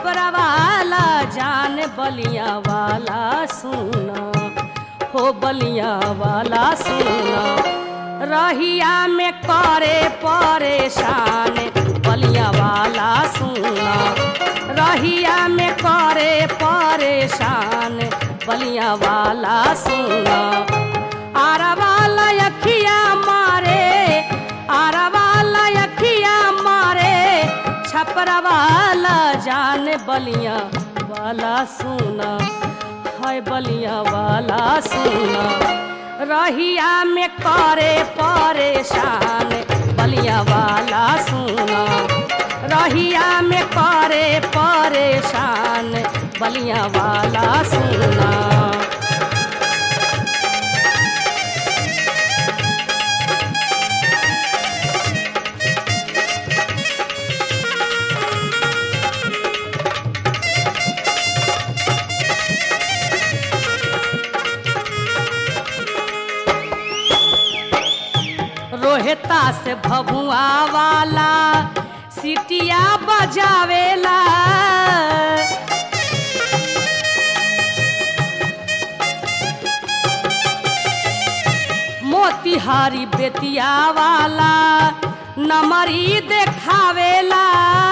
छपरा वाला जान बलिया वाला सुना हो बलिया वाला सुना रहिया में करे परेशान बलिया वाला सुना रहिया में करे परेशान बलिया वाला सुना आरा वाला अखिया मारे आरा वाला अखिया मारे छपरा वाला जान बलिया वाला सुना है बलिया वाला सुना रहिया में करे परेशान बलिया वाला सुना रहिया में करे परेशान बलिया वाला सुना रोहता से भभुआ वाला सिटिया बजावेला मोतिहारी बेतिया वाला नमरी देखावेला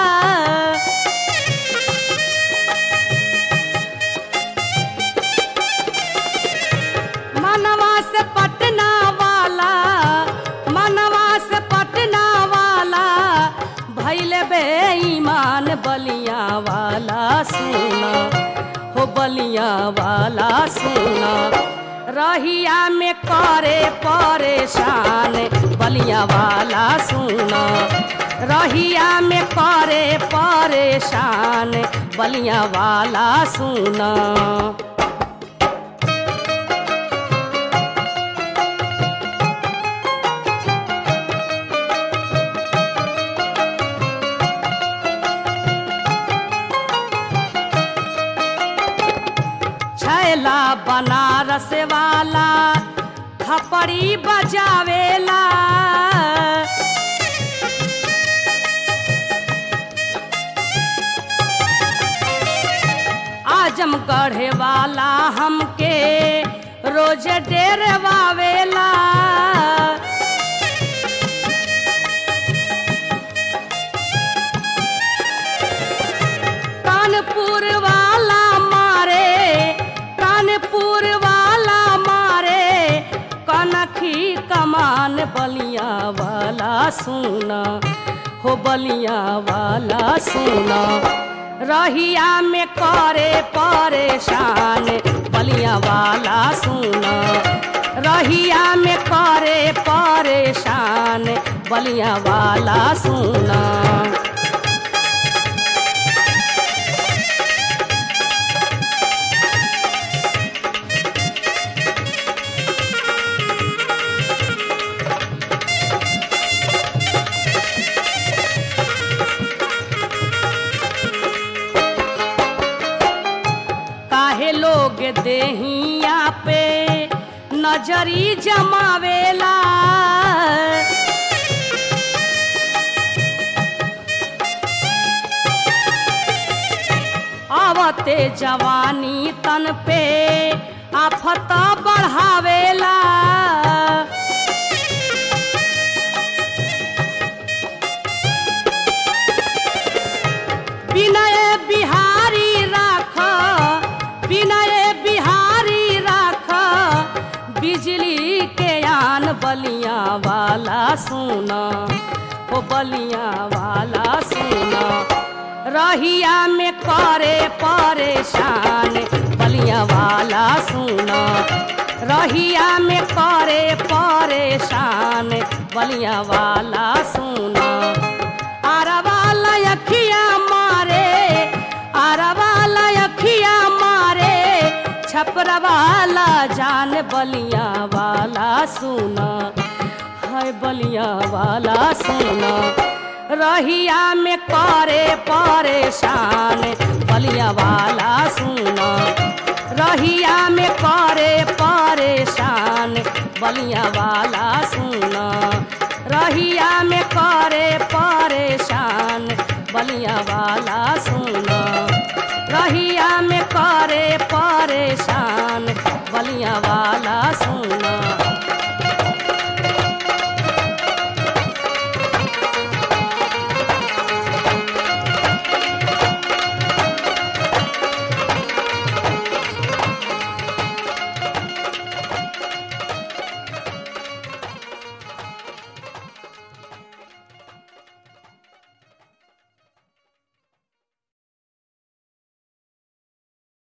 मनवा से पटना वाला मनवा से पटना वाला भैले बेईमान बलिया वाला सुना हो बलिया वाला सुना रहिया में करे परेशान बलिया वाला सुना रहिया में करे परेशान बलिया वाला सुना छैला बनारस वाला थपड़ी बजावेला आजमगढ़ वाला हमके रोज डेरवावेला कानपुर वाला मारे कानपुर वाला मारे कनखी कमान बलिया वाला सुना हो बलिया वाला सुना रहिया में करे परेशान बलिया वाला सुना रहिया में करे परेशान बलिया वाला सुना काहे लोग देहिया पे नजरी जमावेला आवते जवानी तन पे आफत बढ़ावेला विनय बिहारी राख विनय बिहारी राख बिजली के आन बलिया वाला सुना ओ बलिया वाला सुना रहिया में करे परेशान बलिया वाला सुना रहिया में करे परेशान बलिया वाला सुना आरा वाला अखिया मारे आरा वाला अखिया मारे छपरा वाला जान बलिया वाला सुना है बलिया वाला सुना रहिया में करे परेशान बलिया वाला सुना रहिया में करे परेशान बलिया वाला